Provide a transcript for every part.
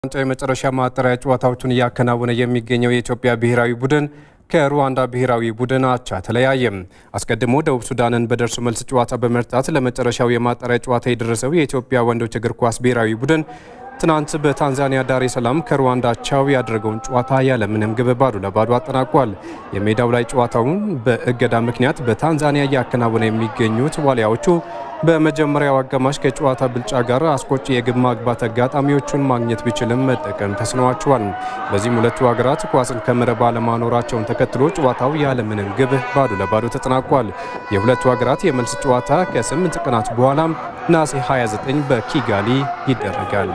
ዋንጫ የመጨረሻ ማጣሪያ ጨዋታዎቹን እያከናወነ የሚገኘው የኢትዮጵያ ብሔራዊ ቡድን ከሩዋንዳ ብሔራዊ ቡድን አቻ ተለያየም። አስቀድሞ ደቡብ ሱዳንን በደርሶ መልስ ጨዋታ በመርታት ለመጨረሻው የማጣሪያ ጨዋታ የደረሰው የኢትዮጵያ ወንዶች እግር ኳስ ብሔራዊ ቡድን ትናንት በታንዛኒያ ዳሬ ሰላም ከሩዋንዳ አቻው ያደረገውን ጨዋታ ያለምንም ግብ ባዶ ለባዶ አጠናቋል። የሜዳው ላይ ጨዋታውን በእገዳ ምክንያት በታንዛኒያ እያከናወነ የሚገኙት ዋሊያዎቹ በመጀመሪያው አጋማሽ ከጨዋታ ብልጫ ጋር አስቆጪ የግብ ማግባት አጋጣሚዎቹን ማግኘት ቢችልም መጠቀም ተስኗቸዋል። በዚህም ሁለቱ ሀገራት ኳስን ከመረብ አለማኖራቸውን ተከትሎ ጨዋታው ያለምንም ግብ ባዶ ለባዶ ተጠናቋል። የሁለቱ ሀገራት የመልስ ጨዋታ ከስምንት ቀናት በኋላም ነሐሴ 29 በኪጋሊ ይደረጋል።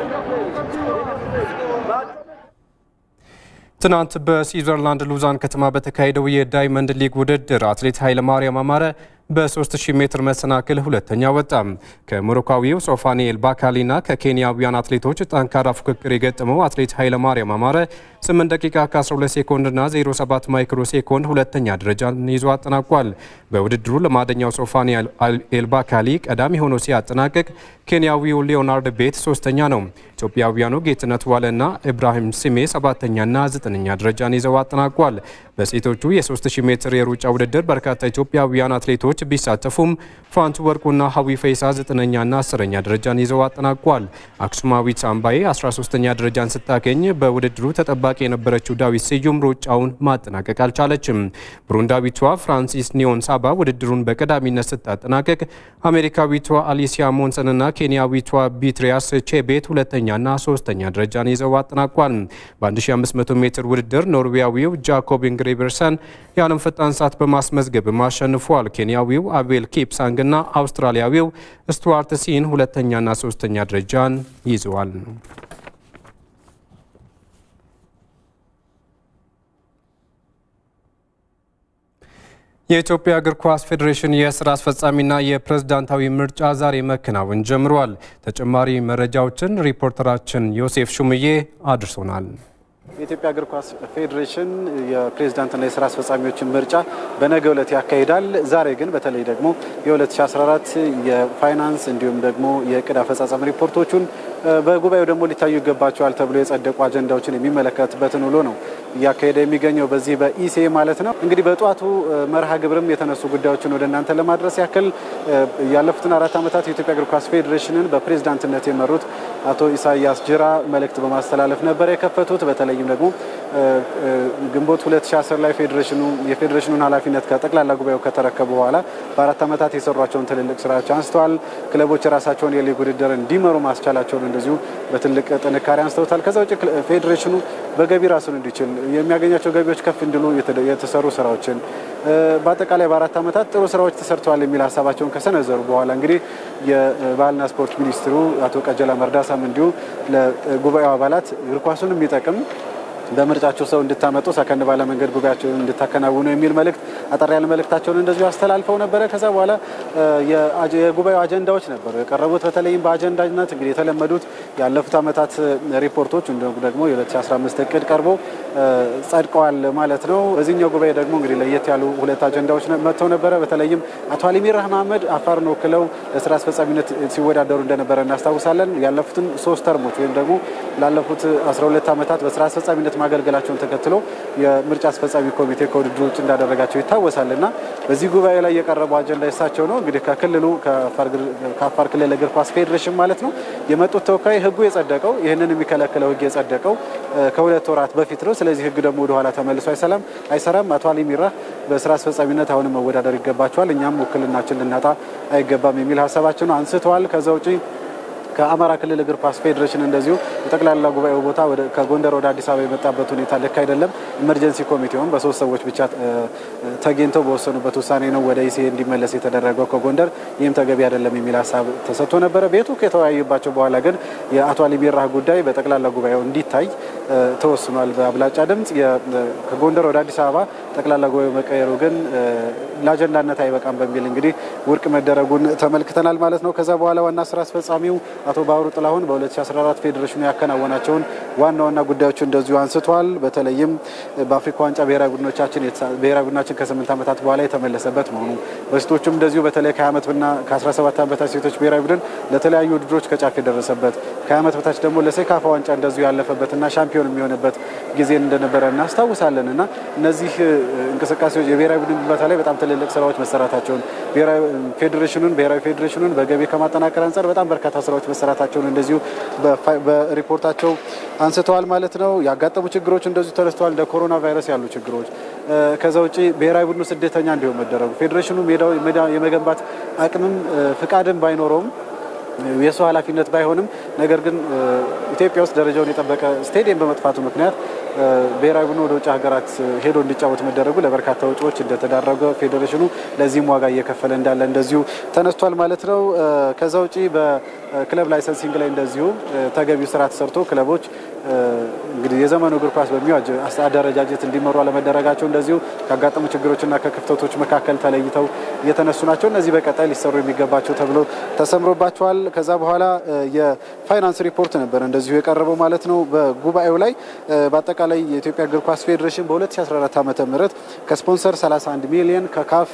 ትናንት በስዊዘርላንድ ሉዛን ከተማ በተካሄደው የዳይመንድ ሊግ ውድድር አትሌት ኃይለማርያም አማረ በ3000 ሜትር መሰናክል ሁለተኛ ወጣ። ከሞሮካዊው ሶፋኒኤል ባካሊና ከኬንያውያን አትሌቶች ጠንካራ ፉክክር የገጠመው አትሌት ኃይለማርያም አማረ 8 ደቂቃ ከ12 ሴኮንድና 07 ማይክሮ ሴኮንድ ሁለተኛ ደረጃን ይዞ አጠናቋል። በውድድሩ ለማደኛው ሶፋኒኤል ኤልባካሊ ቀዳሚ ሆኖ ሲያጠናቅቅ ኬንያዊው ሊዮናርድ ቤት ሶስተኛ ነው። ኢትዮጵያውያኑ ጌትነት ዋለና ኢብራሂም ሲሜ ሰባተኛና ዘጠነኛ ደረጃን ይዘው አጠናቋል። በሴቶቹ የ3000 ሜትር የሩጫ ውድድር በርካታ ኢትዮጵያውያን አትሌቶች ቢሳተፉም ፋንቱ ወርቁና ሀዊ ፈይሳ ዘጠነኛና አስረኛ ደረጃን ይዘው አጠናቋል። አክሱማዊት አምባዬ 13ኛ ደረጃን ስታገኝ በውድድሩ ተጠባቂ የነበረችው ዳዊት ስዩም ሩጫውን ማጠናቀቅ አልቻለችም። ብሩንዳዊቷ ፍራንሲስ ኒዮን ሳባ ውድድሩን በቀዳሚነት ስታጠናቀቅ አሜሪካዊቷ አሊሲያ ሞንሰንና ኬንያዊቷ ቢትሪያስ ቼቤት ሁለተኛና ሶስተኛ ደረጃን ይዘው አጠናቋል። በ1500 ሜትር ውድድር ኖርዌያዊው ጃኮብ ኢንግሪበርሰን የዓለም ፈጣን ሰዓት በማስመዝገብም አሸንፏል። ኬንያዊው አቤል ኪፕሳንግና አውስትራሊያዊው ስቱዋርት ሲን ሁለተኛና ሶስተኛ ደረጃን ይዘዋል። የኢትዮጵያ እግር ኳስ ፌዴሬሽን የስራ አስፈጻሚና የፕሬዝዳንታዊ ምርጫ ዛሬ መከናወን ጀምሯል። ተጨማሪ መረጃዎችን ሪፖርተራችን ዮሴፍ ሹምዬ አድርሶናል። የኢትዮጵያ እግር ኳስ ፌዴሬሽን የፕሬዝዳንትና የስራ አስፈጻሚዎችን ምርጫ በነገው ዕለት ያካሂዳል። ዛሬ ግን በተለይ ደግሞ የ2014 የፋይናንስ እንዲሁም ደግሞ የእቅድ አፈጻጸም ሪፖርቶቹን በጉባኤው ደግሞ ሊታዩ ይገባቸዋል ተብሎ የጸደቁ አጀንዳዎችን የሚመለከትበትን ውሎ ነው እያካሄደ የሚገኘው በዚህ በኢሲኤ ማለት ነው። እንግዲህ በጠዋቱ መርሃ ግብርም የተነሱ ጉዳዮችን ወደ እናንተ ለማድረስ ያክል ያለፉትን አራት ዓመታት የኢትዮጵያ እግር ኳስ ፌዴሬሽንን በፕሬዝዳንትነት የመሩት አቶ ኢሳያስ ጅራ መልእክት በማስተላለፍ ነበር የከፈቱት። በተለይም ደግሞ ግንቦት 2010 ላይ ፌዴሬሽኑ የፌዴሬሽኑን ኃላፊነት ከጠቅላላ ጉባኤው ከተረከቡ በኋላ በአራት ዓመታት የሰሯቸውን ትልልቅ ስራዎች አንስተዋል። ክለቦች የራሳቸውን የሊግ ውድድር እንዲመሩ ማስቻላቸውን እንደዚሁ በትልቅ ጥንካሬ አንስተውታል። ከዛ ውጭ ፌዴሬሽኑ በገቢ ራሱን እንዲችል የሚያገኛቸው ገቢዎች ከፍ እንዲሉ የተሰሩ ስራዎችን በአጠቃላይ በአራት ዓመታት ጥሩ ስራዎች ተሰርተዋል የሚል ሀሳባቸውን ከሰነዘሩ በኋላ እንግዲህ የባህልና ስፖርት ሚኒስትሩ አቶ ቀጀላ መርዳሳም እንዲሁ ለጉባኤው አባላት እግር ኳሱን የሚጠቅም በምርጫቸው ሰው እንድታመጡ ሰከን ባለ መንገድ ጉባኤያቸውን እንድታከናውኑ የሚል መልእክት አጠር ያለ መልእክታቸውን እንደዚሁ አስተላልፈው ነበረ። ከዛ በኋላ የጉባኤው አጀንዳዎች ነበሩ የቀረቡት። በተለይም በአጀንዳነት እንግዲህ የተለመዱት ያለፉት ዓመታት ሪፖርቶች እንዲሁም ደግሞ የ2015 እቅድ ቀርቦ ጸድቀዋል ማለት ነው። በዚህኛው ጉባኤ ደግሞ እንግዲህ ለየት ያሉ ሁለት አጀንዳዎች መጥተው ነበረ። በተለይም አቶ አሊሚራህ መሀመድ አፋርን ወክለው ለስራ አስፈጻሚነት ሲወዳደሩ እንደነበረ እናስታውሳለን። ያለፉትን ሶስት ተርሞች ወይም ደግሞ ላለፉት 12 ዓመታት በስራ አስፈጻሚነት ማገልገላቸውን ተከትሎ የምርጫ አስፈጻሚ ኮሚቴ ከውድድሩ ውጭ እንዳደረጋቸው ይታወሳል እና በዚህ ጉባኤ ላይ የቀረበው አጀንዳ የሳቸው ነው። እንግዲህ ከክልሉ ከአፋር ክልል እግር ኳስ ፌዴሬሽን ማለት ነው የመጡት ተወካይ ህጉ የጸደቀው ይህንን የሚከለክለው ህግ የጸደቀው ከሁለት ወራት በፊት ነው። ስለዚህ ህግ ደግሞ ወደኋላ ተመልሶ አይሰላም አይሰራም። አቶ አሊ ሚራህ በስራ አስፈጻሚነት አሁንም መወዳደር ይገባቸዋል፣ እኛም ውክልናችን ልናጣ አይገባም የሚል ሀሳባቸውን አንስተዋል። ከዛ ውጪ ከአማራ ክልል እግር ኳስ ፌዴሬሽን እንደዚሁ የጠቅላላ ጉባኤው ቦታ ከጎንደር ወደ አዲስ አበባ የመጣበት ሁኔታ ልክ አይደለም። ኢመርጀንሲ ኮሚቴውን በሶስት ሰዎች ብቻ ተገኝተው በወሰኑበት ውሳኔ ነው ወደ ኢሲኤ እንዲመለስ የተደረገው ከጎንደር። ይህም ተገቢ አይደለም የሚል ሀሳብ ተሰጥቶ ነበረ። ቤቱ ከተወያዩባቸው በኋላ ግን የአቶ አሊ ሚራህ ጉዳይ በጠቅላላ ጉባኤው እንዲታይ ተወስኗል በአብላጫ ድምፅ። ከጎንደር ወደ አዲስ አበባ ጠቅላላ ጉባኤው መቀየሩ ግን ለአጀንዳነት አይበቃም በሚል እንግዲህ ውድቅ መደረጉን ተመልክተናል ማለት ነው። ከዛ በኋላ ዋና ስራ አስፈጻሚው አቶ ባህሩ ጥላሁን በ2014 ፌዴሬሽኑ ያከናወናቸውን ዋና ዋና ጉዳዮች እንደዚሁ አንስተዋል። በተለይም በአፍሪካ ዋንጫ ብሔራዊ ቡድኖቻችን ብሔራዊ ቡድናችን ከስምንት ዓመታት በኋላ የተመለሰበት መሆኑ በሴቶችም እንደዚሁ በተለይ ከ20 ዓመትና ከ17 ዓመት በታች ሴቶች ብሔራዊ ቡድን ለተለያዩ ውድድሮች ከጫፍ የደረሰበት ከ20 ዓመት በታች ደግሞ ለሴካፋ ዋንጫ እንደዚሁ ያለፈበትና ሻምፒዮን የሚሆንበት ጊዜ እንደነበረ እናስታውሳለን እና እነዚህ እንቅስቃሴዎች የብሔራዊ ቡድን ግንባታ ላይ በጣም ትልልቅ ስራዎች መሰራታቸውን ፌዴሬሽኑን ብሔራዊ ፌዴሬሽኑን በገቢ ከማጠናከር አንጻር በጣም በርካታ ስራዎች መሰራታቸውን እንደዚሁ በሪፖርታቸው አንስተዋል ማለት ነው። ያጋጠሙ ችግሮች እንደዚሁ ተነስተዋል። እንደ ኮሮና ቫይረስ ያሉ ችግሮች ከዛ ውጭ ብሔራዊ ቡድኑ ስደተኛ እንዲሆን መደረጉ ፌዴሬሽኑ ሜዳው የመገንባት አቅምም ፍቃድም ባይኖረውም የሰው ኃላፊነት ባይሆንም ነገር ግን ኢትዮጵያ ውስጥ ደረጃውን የጠበቀ ስቴዲየም በመጥፋቱ ምክንያት ብሔራዊ ቡድኑ ወደ ውጭ ሀገራት ሄዶ እንዲጫወት መደረጉ ለበርካታ ወጪዎች እንደተዳረገ ፌዴሬሽኑ ለዚህም ዋጋ እየከፈለ እንዳለ እንደዚሁ ተነስቷል ማለት ነው። ከዛ ውጪ በክለብ ላይሰንሲንግ ላይ እንደዚሁ ተገቢው ስራ ተሰርቶ ክለቦች እንግዲህ የዘመኑ እግር ኳስ በሚዋጅ አደረጃጀት እንዲመሩ አለመደረጋቸው እንደዚሁ ካጋጠሙ ችግሮችና ከክፍተቶች መካከል ተለይተው እየተነሱ ናቸው። እነዚህ በቀጣይ ሊሰሩ የሚገባቸው ተብሎ ተሰምሮባቸዋል። ከዛ በኋላ የፋይናንስ ሪፖርት ነበር እንደዚሁ የቀረበው ማለት ነው። በጉባኤው ላይ በአጠቃላይ የኢትዮጵያ እግር ኳስ ፌዴሬሽን በ2014 ዓ ም ከስፖንሰር 31 ሚሊዮን ከካፍ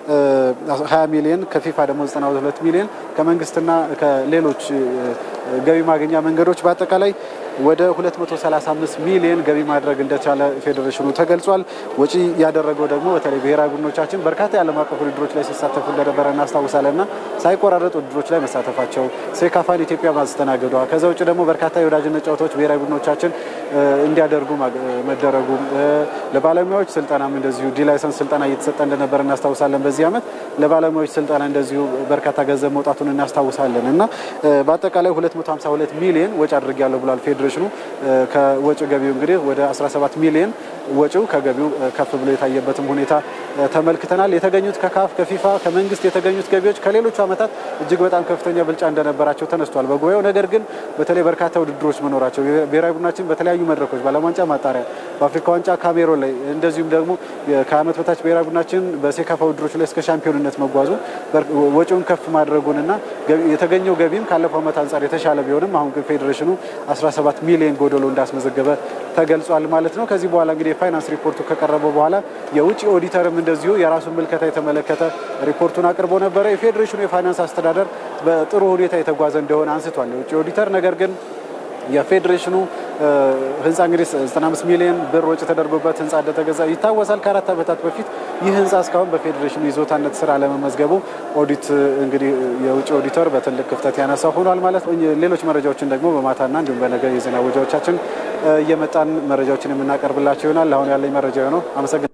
20 ሚሊዮን ከፊፋ ደግሞ 92 ሚሊዮን ከመንግስትና ከሌሎች ገቢ ማግኛ መንገዶች በአጠቃላይ ወደ 235 ሚሊዮን ገቢ ማድረግ እንደቻለ ፌዴሬሽኑ ተገልጿል። ወጪ ያደረገው ደግሞ በተለይ ብሔራዊ ቡድኖቻችን በርካታ የዓለም አቀፍ ውድድሮች ላይ ሲሳተፉ እንደነበረ እናስታውሳለን ና ሳይቆራረጥ ውድድሮች ላይ መሳተፋቸው ሴካፋን ኢትዮጵያ ማስተናገዷ፣ ከዛ ውጭ ደግሞ በርካታ የወዳጅነት ጨዋታዎች ብሔራዊ ቡድኖቻችን እንዲያደርጉ መደረጉ፣ ለባለሙያዎች ስልጠናም እንደዚሁ ዲ ላይሰንስ ስልጠና እየተሰጠ እንደነበረ እናስታውሳለን። በዚህ ዓመት ለባለሙያዎች ስልጠና እንደዚሁ በርካታ ገንዘብ መውጣቱን እናስታውሳለን እና በአጠቃላይ 252 ሚሊዮን ወጪ አድርጊያለሁ ብሏል ፌዴሬሽኑ። ከወጪ ገቢው እንግዲህ ወደ 17 ሚሊዮን ወጪው ከገቢው ከፍ ብሎ የታየበትም ሁኔታ ተመልክተናል። የተገኙት ከካፍ ከፊፋ ከመንግስት የተገኙት ገቢዎች ከሌሎቹ ዓመታት እጅግ በጣም ከፍተኛ ብልጫ እንደነበራቸው ተነስቷል በጉባኤው። ነገር ግን በተለይ በርካታ ውድድሮች መኖራቸው ብሔራዊ ቡድናችን በተለያዩ መድረኮች በዓለም ዋንጫ ማጣሪያ፣ በአፍሪካ ዋንጫ ካሜሮን ላይ እንደዚሁም ደግሞ ከዓመት በታች ብሔራዊ ቡድናችን በሴካፋ ውድድሮች ላይ እስከ ሻምፒዮንነት መጓዙ ወጪውን ከፍ ማድረጉንና የተገኘው ገቢም ካለፈው ዓመት አንጻር የተሻለ ቢሆንም አሁን ግን ፌዴሬሽኑ 17 ሚሊዮን ጎደሎ እንዳስመዘገበ ተገልጿል ማለት ነው። ከዚህ በኋላ እንግዲህ የፋይናንስ ሪፖርቱ ከቀረበ በኋላ የውጭ ኦዲተርም እንደዚሁ የራሱን ምልከታ የተመለከተ ሪፖርቱን አቅርቦ ነበረ። የፌዴሬሽኑ የፋይናንስ አስተዳደር በጥሩ ሁኔታ የተጓዘ እንደሆነ አንስቷል የውጭ ኦዲተር ነገር ግን የፌዴሬሽኑ ህንፃ እንግዲህ 95 ሚሊዮን ብር ወጪ ተደርጎበት ህንፃ እንደተገዛ ይታወሳል። ከአራት ዓመታት በፊት ይህ ህንፃ እስካሁን በፌዴሬሽኑ ይዞታነት ስራ ለመመዝገቡ ኦዲት እንግዲህ የውጭ ኦዲተር በትልቅ ክፍተት ያነሳ ሆኗል ማለት ነው። ሌሎች መረጃዎችን ደግሞ በማታና እንዲሁም በነገ የዜና ወጃዎቻችን እየመጣን መረጃዎችን የምናቀርብላቸው ይሆናል። አሁን ያለኝ መረጃ ነው። አመሰግናለሁ።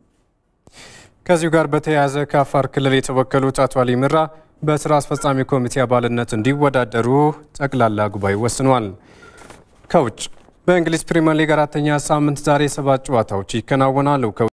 ከዚሁ ጋር በተያያዘ ከአፋር ክልል የተወከሉት አቶ አሊ ምራ በስራ አስፈጻሚ ኮሚቴ አባልነት እንዲወዳደሩ ጠቅላላ ጉባኤ ወስኗል። ከውጭ በእንግሊዝ ፕሪምየር ሊግ አራተኛ ሳምንት ዛሬ ሰባት ጨዋታዎች ይከናወናሉ።